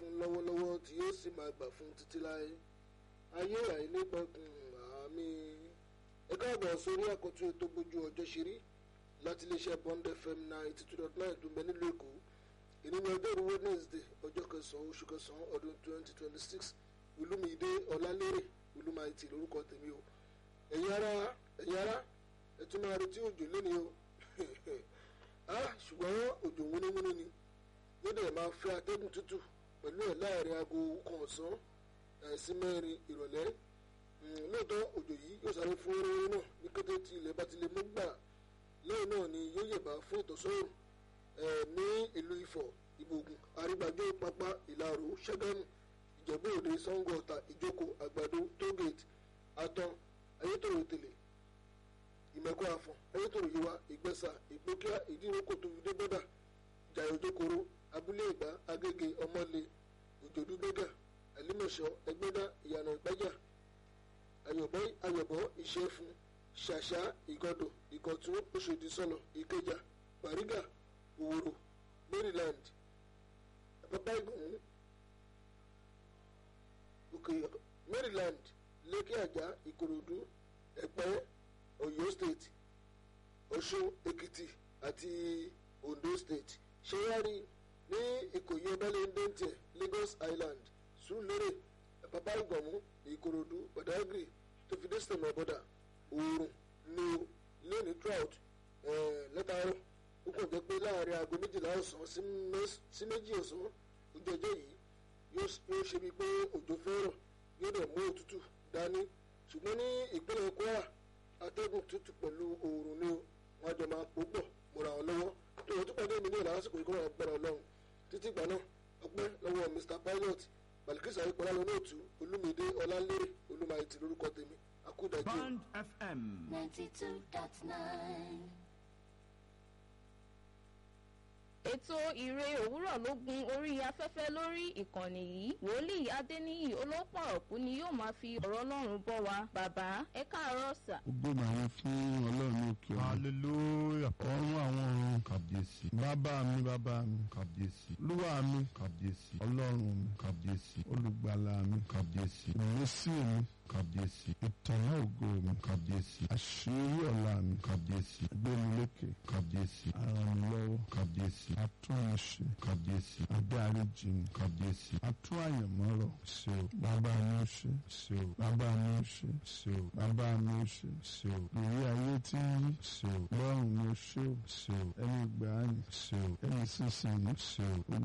fún lọ́wọ́lọ́wọ́ tí yóò sì máa gbà fún títí láé ayé àìnípẹ̀kun àmì ẹ káàbọ̀ sórí àkọ́tún ètò bójú ọjọ́ ṣeré láti iléeṣẹ́ Bond FM ninety two dot nine tó ń bẹ nílùú Èkó ìnínú ọjọ́rú Wednesday ọjọ́ kẹsàn-án oṣù kẹsàn-án ọdún twenty twenty six olúmídé ọlálérè olúmáìtì lórúkọ tèmi o ẹ̀yin ará ẹ̀yin ará ẹ tún máa retí òjò lónìí o ṣùgbọ́n òjò wúníwúní ni yóò dẹ̀ máa fẹ́ atẹ́gùn tútù pẹ̀lú ẹ̀ láàrin aago kan ọ̀sán sí mẹ́rin ìrọ̀lẹ́ lóòótọ́ òjò yìí yóò sáré fún oorun náà ní kété tí ilẹ̀ bá ti lè mú gbà lẹ́yìn náà ni yóò yẹ̀bá fún ìtọ́sọ́rùn ní ìlú Ifọ̀ Ìbògùn Àrígbájó Pápá Ìlàró Ṣàgámù Ìjẹ̀bú Òde Ṣàngó Ọ̀tà Ìjókòó Àgbàdo tógèètì Àtàn Ayétòrò Tèlè Ìmẹ̀kọ Àfọ̀n Ayétòrò Yíwá Ìgbẹ́sà Ìgbókíá Ìdíròkò tó fi dé bọ́dà Jàyò Jókòrò Abúlé Ìgbà Agége Ọmọlé Òjòdú Gbẹ́gà Ẹlímọ̀ṣọ́ Ẹgbẹ́dá Ìyànà Ìpájà Ayọ̀bọ̀ Ìṣẹ́fún Ṣàṣà Ìgọdọ̀ Ìkọ̀tún Òṣòdì Sọ̀lọ̀ Ìkẹjà Bàrígà Òwòrò Maryland Àpápá Ìgbọ̀n òkè Maryland Lẹ́kì Àjà Ìkòròdú Ẹ̀pẹ́ Ọ̀yọ́ State Ọ̀ṣun Èkìtì àti Ondo State ṣẹ́yárí ní Ìkòyí ọbalẹ̀ndẹ́ntẹ̀ Lagos Island Sùúrùlérè Àpápá Ìgbọ̀mú Ìkòròdú Badagry tó fi dé sèmọ̀ bọ́dà oòrùn ní lẹ́ni trout lẹ́tàárọ̀ ó kàn jẹ́ pé láàrin aago méjìlá ọ̀sán sí méjì ọ̀sán ojú ọjọ́ yìí yóò ṣe bíi pé òjò fẹ́ràn yóò dẹ̀ mú òtútù dání ṣùgbọ́n ní ìpínlẹ̀ Kwara atẹ́gùn tútù pẹ̀lú oòrùn ni wọn àjọ máa pò pọ̀ mọ́ra wọn lọ́wọ́ tó wọ́n tún pàdé mi ní ìlànà àsìkò ìkọ́ra agbára ọlọ́run títí ìgbà náà ọpẹ́ lọ́wọ́ Mr Pilot Balikisa ayípọ̀lá lọ́nàtú Olúmídé Ọlálérè Olúmáìtì lórúkọ tèmi akúdàjẹ́. Bond FM. ninety two dot nine. ètò ìre òwúrọ̀ ló gun orí afẹ́fẹ́ lórí ìkànnì yìí wòlíì adéníyì olópọ̀rọ̀kú ni yóò máa fi ọ̀rọ̀ ọlọ́run bọ́ wa bàbá ẹ káàárọ̀ sà. ògo màá fún ọlọ́run òkè ọ̀run. hallelujah ọ̀run àwọn ọ̀run kàbíyèsí bàbá mi bàbá mi kàbíyèsí olúwa mi kàbíyèsí ọlọ́run mi kàbíyèsí olùgbàlà mi kàbíyèsí ìmísí mi kàbíyèsí ìtànná ògo mi kàbíyèsí àṣírí ọ̀la mi kàbíyèsí gbémilékè kàbíyèsí arànlọ́wọ́ kàbíyèsí atúnṣe kàbíyèsí adáríjì mi kàbíyèsí atún àyànmọ́rọ̀ ṣe o bàbá mi ó ṣe ṣe o bàbá mi ó ṣe ṣe o bàbá mi ó ṣe ṣe o lórí ayé tí ń yí ṣe o lọ́run mi ó ṣe o ṣe o ẹni gbàánì ṣe o ẹni sísìn ṣe o